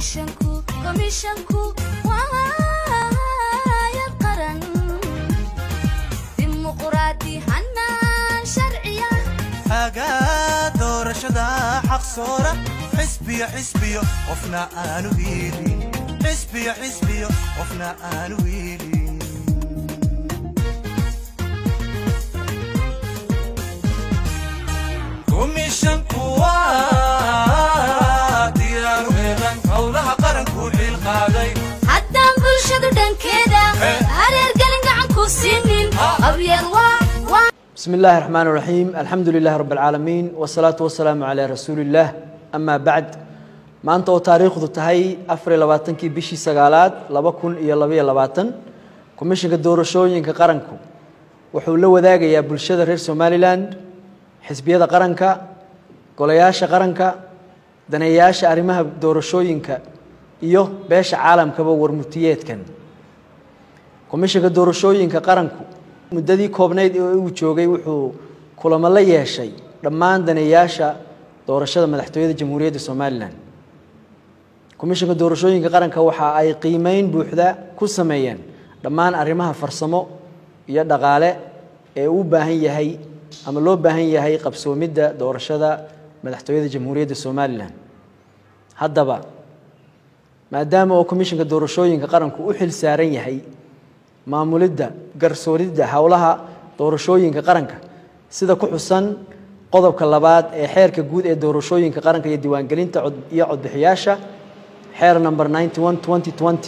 komishanku komishanku waayad qaran dimuquraadi hanaan sharciya hagaa doorashada xaqsoora xisbiyo xisbiyo qofna aanu hiilin xisbiyo xisbiyo qofna aanu hiilin komishanku waa diyaaru heelan howlaha qaranku xil qaaday haddaan bulshadu dhankeeda hareergelin gacan ku siinin qabyad waa waa بسم الله الرحمن الرحيم الحمد لله رب العالمين والصلاة والسلام على رسول الله أما بعد maanta oo taariikhdu tahay afar iyo labaatankii bishii sagaalaad laba kun iyo labaiyo labaatan komishinka doorashooyinka qaranku wuxuu la wadaagayaa bulshada reer somalilan xisbiyada qaranka golayaasha qaranka daneeyaasha arrimaha doorashooyinka iyo beesha caalamkaba warmurtiyeedkan komishinka doorashooyinka qaranku muddadii koobnayd ee uu joogay wuxuu kulamo la yeeshay dhammaan daneeyaasha doorashada madaxtooyada jamhuuriyadda somalilan komishinka doorashooyinka qaranka waxa ay qiimeyn buuxda ku sameeyeen dhammaan arrimaha farsamo iyo dhaqaale ee uu baahan yahay ama loo baahan yahay qabsoomidda doorashada madaxtooyada jamhuuriyadda somalilan haddaba maadaama oo komishinka doorashooyinka qaranku u xil saaran yahay maamulidda garsooridda howlaha doorashooyinka qaranka sida ku xusan qodobka labaad ee xeerka guud ee doorashooyinka qaranka iyo diiwaangelinta iyo codbixiyaasha xeer number ninety one twenty twenty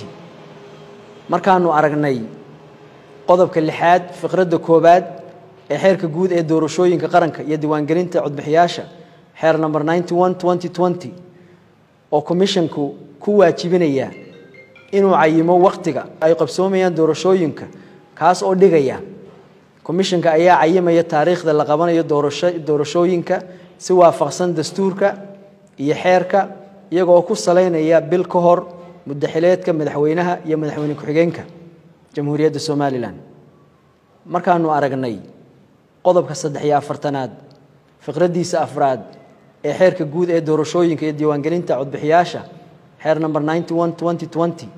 markaanu aragnay qodobka lixaad fiqradda koowaad ee xeerka guud ee doorashooyinka qaranka iyo diiwaangelinta codbixiyaasha xeer number ninety one twenty twenty oo commissionku ku waajibinaya inuu cayimo wakhtiga ay qabsoomayaan doorashooyinka kaas oo dhigaya commissionka ayaa cayimaya taariikhda la qabanayo doorasho doorashooyinka si waafaqsan dastuurka iyo xeerka iyagoo ku salaynaya bil ka hor muddaxileedka madaxweynaha iyo madaxweyne ku-xigeenka jamhuuriyadda somalilan markaanu aragnay qodobka saddex iyo afartanaad fiqraddiisa afraad ee xeerka guud ee doorashooyinka iyo diiwaangelinta codbixiyaasha xeer number ninety one twenty twenty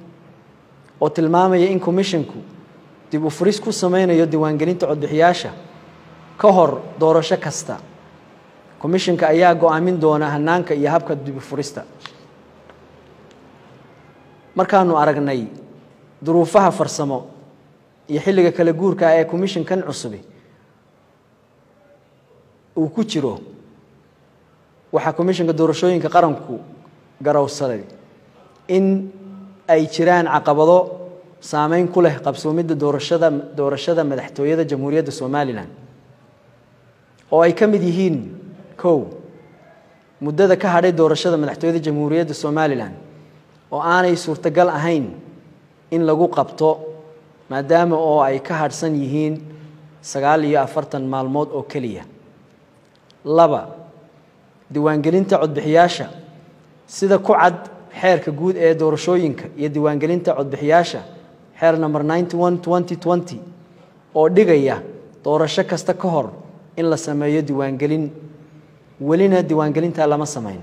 oo tilmaamaya in commissionku dib u furis ku sameynayo diiwaangelinta codbixiyaasha ka hor doorasho kasta commissionka ayaa go-aamin doona hanaanka iyo habka dib u furista markaanu aragnay duruufaha farsamo iyo xilliga kala guurka ee commissionkan cusubi uu ku jiro waxaa commissionka doorashooyinka qaranku garowsaday in ay jiraan caqabado saameyn ku leh qabsoomidda doorashada doorashada madaxtooyada jamhuuriyadda somalilan oo ay ka mid yihiin kow muddada ka hadhay doorashada madaxtooyada jamhuuriyadda somalilan oo aanay suurtagal ahayn in lagu qabto maadaama oo ay ka hadhsan yihiin sagaal iyo afartan maalmood oo keliya laba diiwaangelinta codbixiyaasha sida ku cad xeerka guud ee doorashooyinka iyo diiwaangelinta codbixiyaasha xeer number ninety one twenty twenty oo dhigaya doorasho kasta ka hor in la sameeyo diiwaangelin welina diiwaangelintaa lama samayn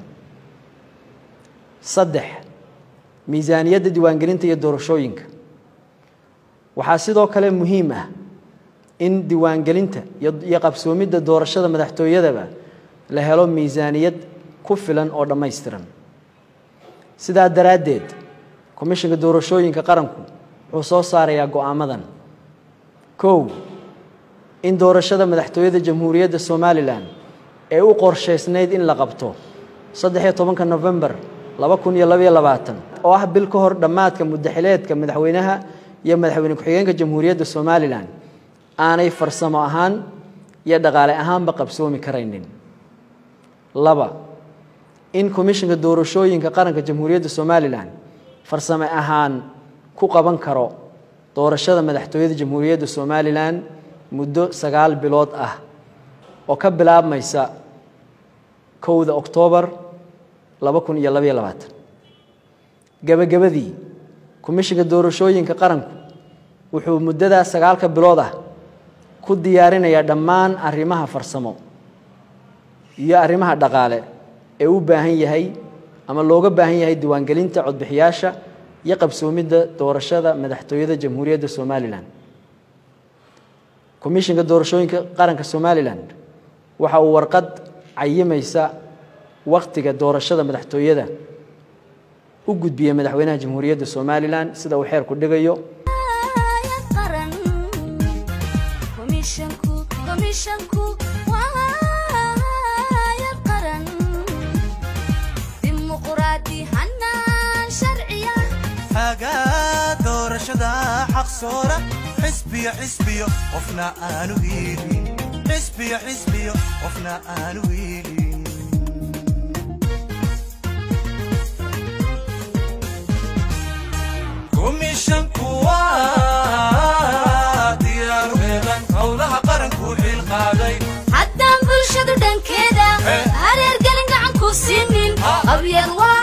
saddex miisaaniyadda diiwaangelinta iyo doorashooyinka waxaa sidoo kale muhiim ah in diiwaangelinta iyo qabsoomidda doorashada madaxtooyadaba la helo miisaaniyad ku filan oo dhammaystiran sidaa daraaddeed komishinka doorashooyinka qaranku wuxuu soo saarayaa go-aamadan kow in doorashada madaxtooyada jamhuuriyadda somalilan ee u qorshaysnayd in la qabto saddexiyo tobanka novembar laba kun iyo labaiyo labaatan oo ah bil ka hor dhammaadka muddaxileedka madaxweynaha iyo madaxweyne ku-xigeenka jamhuuriyadda somalilan aanay farsamo ahaan iyo dhaqaale ahaanba qabsoomi karaynin laba in komishinka doorashooyinka qaranka jamhuuriyadda somalilan farsame ahaan ku qaban karo doorashada madaxtooyada jamhuuriyadda somalilan muddo sagaal bilood ah oo ka bilaabmaysa kowda oktoobar laba kun iyo labaiyo labaatan gebagabadii komishinka doorashooyinka qaranku wuxuu muddadaa sagaalka bilood ah ku diyaarinayaa dhammaan arrimaha farsamo iyo arrimaha dhaqaale ee u baahan yahay ama looga baahan yahay diiwaangelinta codbixiyaasha iyo qabsoomidda doorashada madaxtooyada jamhuuriyadda somalilan komishinka doorashooyinka qaranka somalilan waxa uu warqad cayimaysa wakhtiga doorashada madaxtooyada u gudbiyey madaxweynaha jamhuuriyadda somalilan sida uu xeerku dhigayo qaran komishanku komishanku waayad qaran dimuqraadi hanaan sharciya hagaa doorashada xaq soora xisbiyo xisbiyo qofna aanu hiilin xisbiyo xisbiyo qofna aanu hiilin komishanku waa diyaaru heelan howlaha qaranku xil qaaday haddaan bulshadu dhankeeda Eh. hareergelin gacan ku siinin Ah. abyad waa